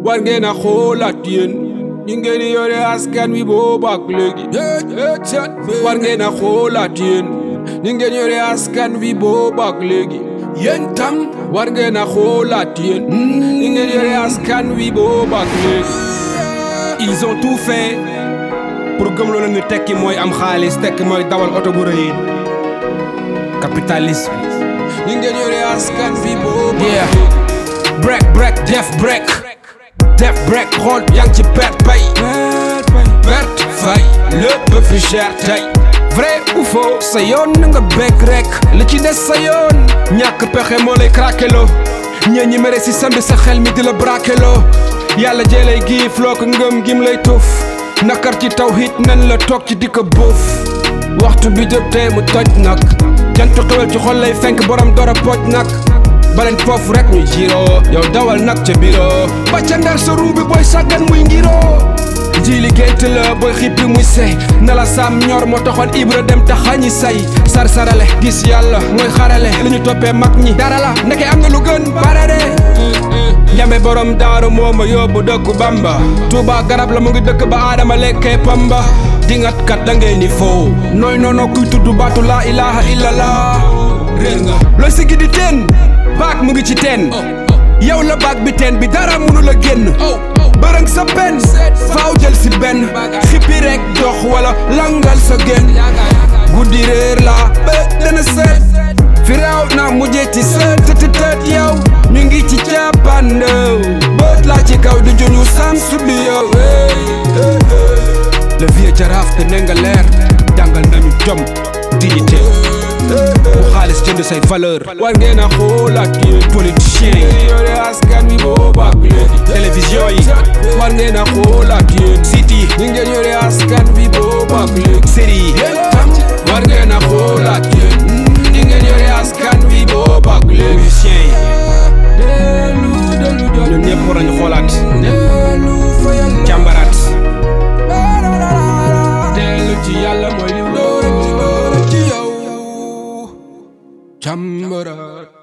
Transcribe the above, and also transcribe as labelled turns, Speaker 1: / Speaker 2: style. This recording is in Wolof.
Speaker 1: war ngeen a xoolaat yéen ñi ngeen di yore askan wi boobu ak léegi war ngeen a xoolaat yéen ñi ngeen yore askan wi boobu ak léegi yéen tam war ngeen a xoolaat yéen ñi ngeen yore askan wi boobu ak léegi
Speaker 2: ils ont tout fait pour gëmloo leen ni tekki mooy am xaalis tekki mooy dawal oto bu rëy capitalisme
Speaker 1: ñi ngeen yore askan wi boobu ak
Speaker 2: Yeah.
Speaker 1: léegi
Speaker 2: break break def break def break xool yaa ngi ci perte pay perte fay lépp fi cher tey vrai ou faux sa yoon na nga bekk rek li ci des sa yoon ñàkk pexe moo lay craqueloo ñee ñi mere si sambi sa xel mi di la braqueloo yàlla jee lay giif loo ko ngëm gim lay tuuf nakar ci tawhid nan la toog ci di ko buuf waxtu bi jot tee mu toj nag jantu xewel ci xol lay fenk borom dora pooj nag baleen foofu rek ñu jiiroo yow dawal nag ca biro ba ca ndar sa ruu bi booy sàggan muy ngiroo jiili gént la booy xippi muy sey na la saam ñor moo taxoon ibra dem taxañi say sar-sarale gis yàlla mooy xarale li ñu toppee mag ñi dara la ndeke am na lu gën barade njame borom daaru moo ma yóbbu dëkku bamba tuuba garab la mu ngi dëkk ba aadama lekkee pamba dingat kat da ngay ni foo nooy noono kuy tudd baatu laa ilaha illallah
Speaker 1: réer nga
Speaker 2: looy sigi di teen baag mu ngi ci teen yow la baag bi teen bi dara mënu la génn
Speaker 1: oh
Speaker 2: bërëng sa benn faaw jël si benn xippi rek dox wala langal sa génn guddi réer la bët dana seet fi raaw na mujjee ci seet tët tët yow ñu ngi ci càppandaw bët laa ci kaw di juñu samsu bi yow le vieux jaraaf te ne nga leer jàngal nañu jom dignité bu xaalis jënd say valeur
Speaker 1: war ngeen a xoolaat yéen
Speaker 2: politicien
Speaker 1: ñi ngeen yore askan wi boobu ak léegi
Speaker 2: télévision yi
Speaker 1: war ngeen a xoolaat yéen
Speaker 2: site yi
Speaker 1: ñi ngeen yore askan wi boobu ak léegi
Speaker 2: série yi
Speaker 1: yéen tam war ngeen a xoolaat yéen ñi ngeen yore askan wi boobu ak léegi
Speaker 2: musiciens yi
Speaker 1: dellu dellu jot
Speaker 2: ñun ñëpp war nañu xoolaat
Speaker 1: dellu fa yàlla
Speaker 2: càmbaraat
Speaker 1: dellu ci yàlla mooy li wóor ci yow càmbaraat